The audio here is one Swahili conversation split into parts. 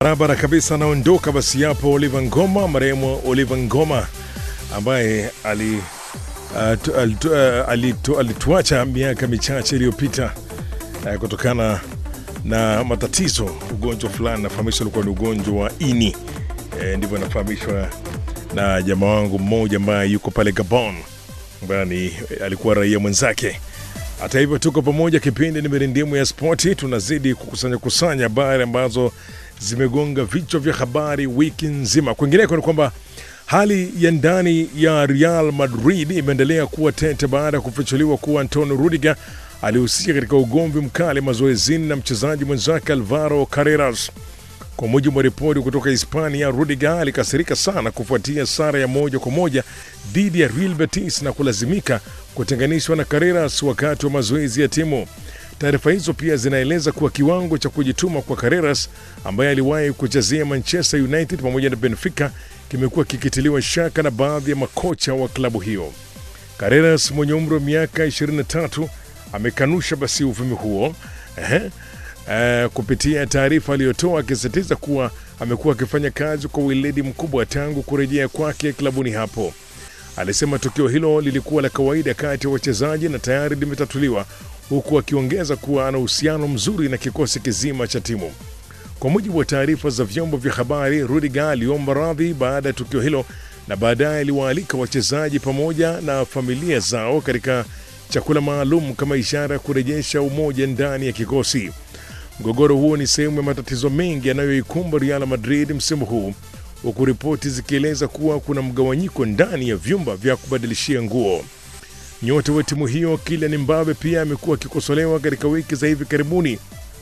Barabara kabisa, anaondoka basi hapo Oliver Ngoma, marehemu Oliver Ngoma ambaye ali uh, tu- alitu- uh, alitu- alituacha miaka michache iliyopita uh, kutokana na matatizo, ugonjwa fulani nafahamishwa ulikuwa ni ugonjwa wa ini. E, ndivyo nafahamishwa na jamaa wangu mmoja ambaye yuko pale Gabon, ambaye ni alikuwa raia mwenzake. Hata hivyo tuko pamoja, kipindi ni mirindimu ya spoti. Tunazidi kukusanya kusanya habari ambazo zimegonga vichwa vya habari wiki nzima. Kwingineko ni kwamba hali ya ndani ya Real Madrid imeendelea kuwa tete baada ya kufichuliwa kuwa Antonio Rudiger alihusika katika ugomvi mkali mazoezini na mchezaji mwenzake Alvaro Carreras. Kwa mujibu wa ripoti kutoka Hispania, Rudiger alikasirika sana kufuatia sare ya moja kwa moja dhidi ya Real Betis na kulazimika kutenganishwa na Carreras wakati wa mazoezi ya timu. Taarifa hizo pia zinaeleza kuwa kiwango cha kujituma kwa Carreras ambaye aliwahi kuchezea Manchester United pamoja na Benfica kimekuwa kikitiliwa shaka na baadhi ya makocha wa klabu hiyo. Carreras mwenye umri wa miaka 23 amekanusha basi uvumi huo ehe, eh, kupitia taarifa aliyotoa akisisitiza kuwa amekuwa akifanya kazi kwa weledi mkubwa tangu kurejea kwake klabuni hapo. Alisema tukio hilo lilikuwa la kawaida kati ya wachezaji na tayari limetatuliwa, huku akiongeza kuwa ana uhusiano mzuri na kikosi kizima cha timu. Kwa mujibu wa taarifa za vyombo vya habari, Rudiger aliomba radhi baada ya tukio hilo na baadaye aliwaalika wachezaji pamoja na familia zao katika chakula maalum kama ishara ya kurejesha umoja ndani ya kikosi. Mgogoro huo ni sehemu ya matatizo mengi yanayoikumba Real Madrid msimu huu, huku ripoti zikieleza kuwa kuna mgawanyiko ndani ya vyumba vya kubadilishia nguo. Nyota wa timu hiyo Kylian Mbappe pia amekuwa akikosolewa katika wiki za hivi karibuni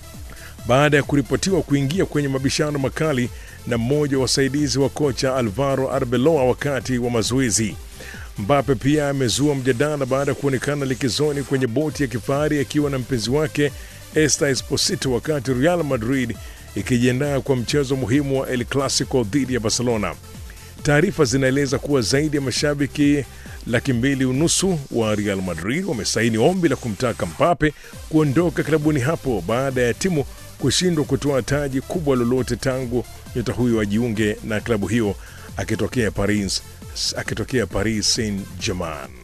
baada ya kuripotiwa kuingia kwenye mabishano makali na mmoja wa wasaidizi wa kocha Alvaro Arbeloa wakati wa mazoezi. Mbappe pia amezua mjadala baada ya kuonekana likizoni kwenye boti ya kifahari akiwa na mpenzi wake Esther Esposito wakati Real Madrid ikijiandaa kwa mchezo muhimu wa El Clasico dhidi ya Barcelona. Taarifa zinaeleza kuwa zaidi ya mashabiki laki mbili unusu wa Real Madrid wamesaini ombi la kumtaka Mbappe kuondoka klabuni hapo baada ya timu kushindwa kutoa taji kubwa lolote tangu nyota huyo ajiunge na klabu hiyo akitokea Paris, akitokea Paris Saint-Germain.